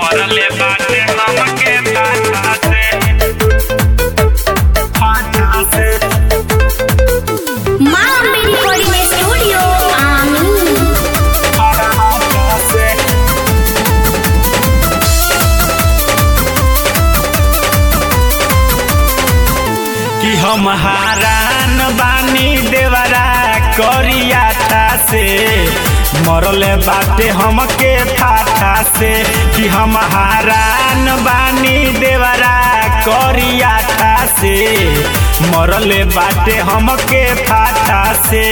मरले बाटे हमके फाटा से फाटा से माँ मेरी कोडिंग स्टूडियो आमीन फाटा से कि हम हारान बानी देवरा करियाठा से मरले बाटे हमके फाटा से कि हम हारान बानी देवरा करियाठा से मरले बाटे हमके फाटा से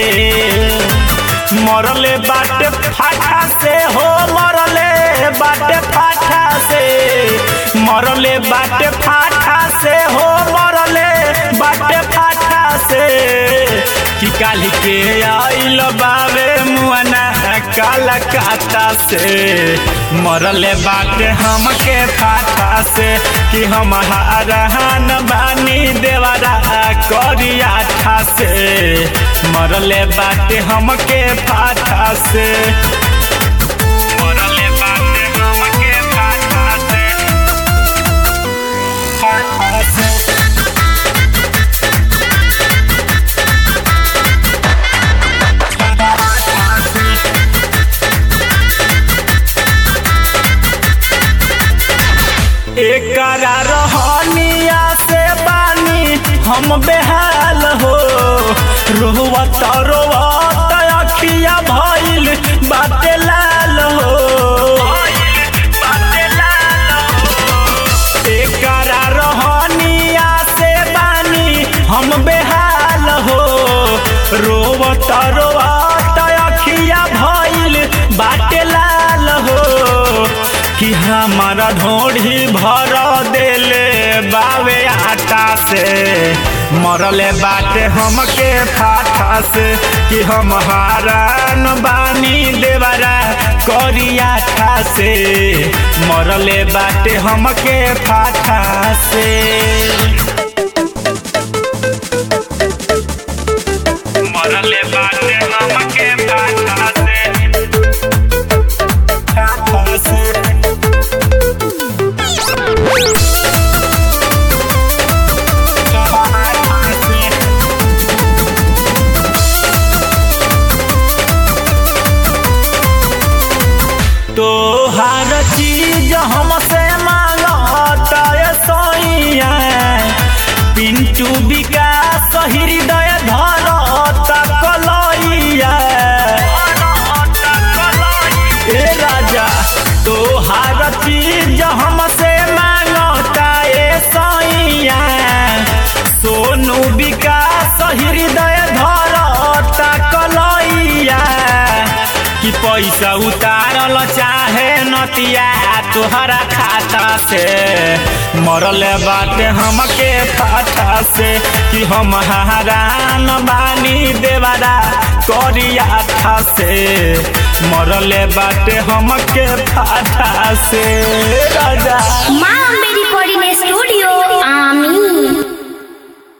मरले बाटे फाटा से हो मरले बाटे फाटा से मरले बाटे फाटा से हो मरले बाटे फाटा से कि काली के आइल बावे मुआना काला काटा से मरले बाटे हमके फाटा से कि हम हारहान बानी देवरा करिया से मरले बाटे हमके फाटा से मरले बाटे हमके फाटा से फाटा से एकरा रहनिया से बानी हम बेहाल हो रोवत रोवत अखिया भइल बाटे लाल हो एकरा रहनिया से बानी हम बेहाल हो रोवत रोवत अखिया भइल बाटे लाल हो कि हमारा ढोढ़ी भर देले बावे आटा से मरले बाटे हमके फाटा से कि हम हारान बानी देवरा करिया से मरले बाटे हमके फाटा से मरले बाटे हमके फाटा से फाटा से तोहार चीज हमसे मांगता ये सोइया पिंटू विकास हृदय धरता कलैया ए राजा तोहार चीज हमसे मांगता ये सोइया सोनू विकास हृदय धरता कलैया कि पैसा उतारल चाहे नतिया तोहरा खाता से मरल बाटे हमके फाटा से कि हम हारान बानी देवरा करिया था से मरल बाटे हमके फाटा से राजा माँ मेरी कोडिंग स्टूडियो आमीन